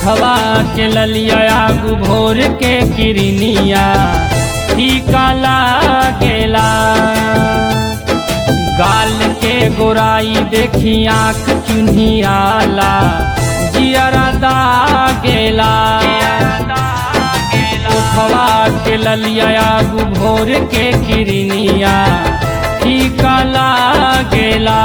उठवा के ललिया आगू भोर के किरनिया टीका लागेला गाल के गोराई देखी आँख चुन्हियाला जियरा दागेला उठवा के ललिया आगू भोर के किरनिया टीका लागेला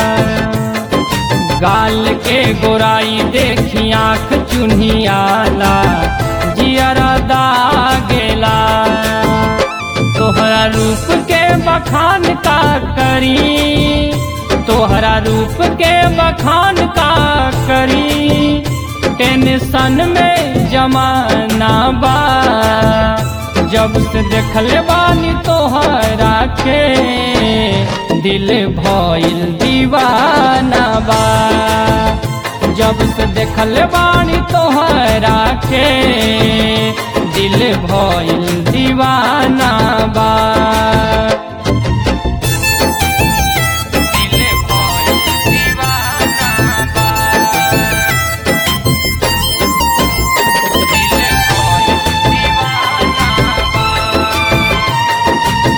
गाल के गोराई देखी आँख चुन्हियाला जियरा दागेला तोहरा रूप के बखान का करी तोहरा रूप के बखान का करी टेंशन में जमाना बा जब से देखले बानी तोहरा के दिल भइल दीवाना बा जब से देखले बानी तोहरा के दिल भइल दीवाना बा दिल भइल दीवाना बा दिल भइल दीवाना बा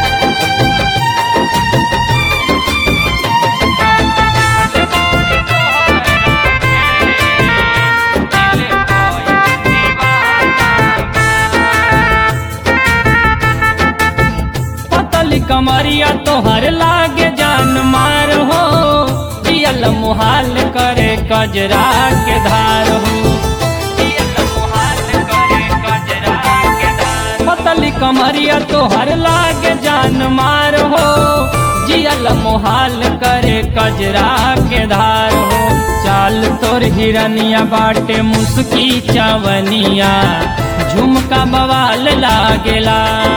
पतली कमरिया तोहर लागे जान मार हो दियल मुहाल करे कजरा के धार हो दियल मुहाल करे कजरा के धार पतली कमरिया तोहर लागे जान मार हो जियल मुहाल करे कजरा के धार हो चाल तोर हिरनिया बाटे मुस्की चवनिया झुमका बवाल लागेला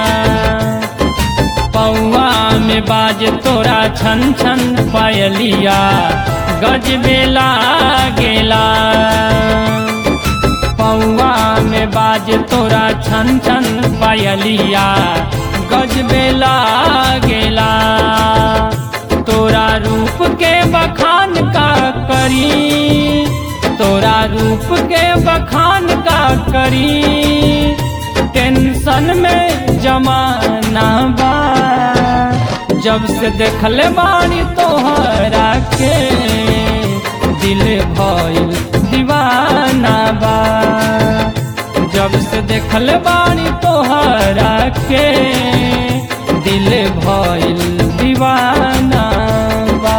पौआ में बाज तोरा छन छन पायलिया गजबे लागेला पौआ में बाज तोरा छन छन पायलिया गजबे लागेला तोरा रूप के बखान का करी तोरा रूप के बखान का करी टेंशन में जमाना बा जब से देखले बानी तोहरा के दिल भइल दीवाना बा जब से देखले बानी तोहरा के दिल भइल दीवाना बा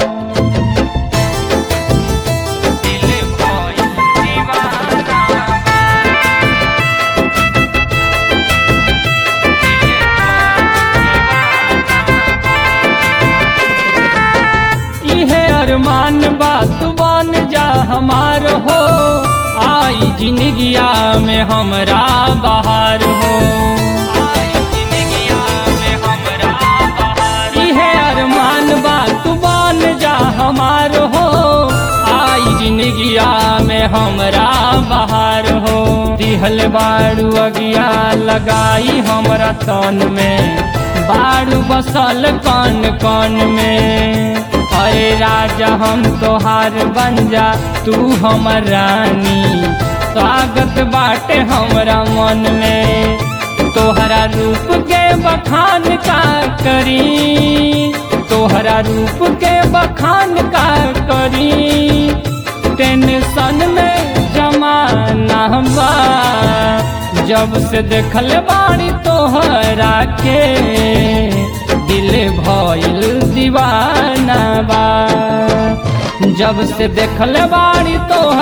दिल भइल दीवाना बा इहे अरमान बात बन जा हमार हो आई जिंदगिया में हमरा बहार हो इहे अरमान बात बन जा हमार हो आई जिंदगिया में हमरा बहार हो दिहल बाड़ू अगिया लगाई हमरा तन में बाड़ू बसल कन कन में अरे राजा हम तोहार बन जा तू हमर रानी स्वागत बाटे हमरा मन में तोहरा रूप के बखान का करी तोहरा रूप के बखान का करी टेंशन में जमाना बा जब से देखल बाड़ी तोहरा के दिल भइल दीवाना बा जब से देखल बाड़ी तो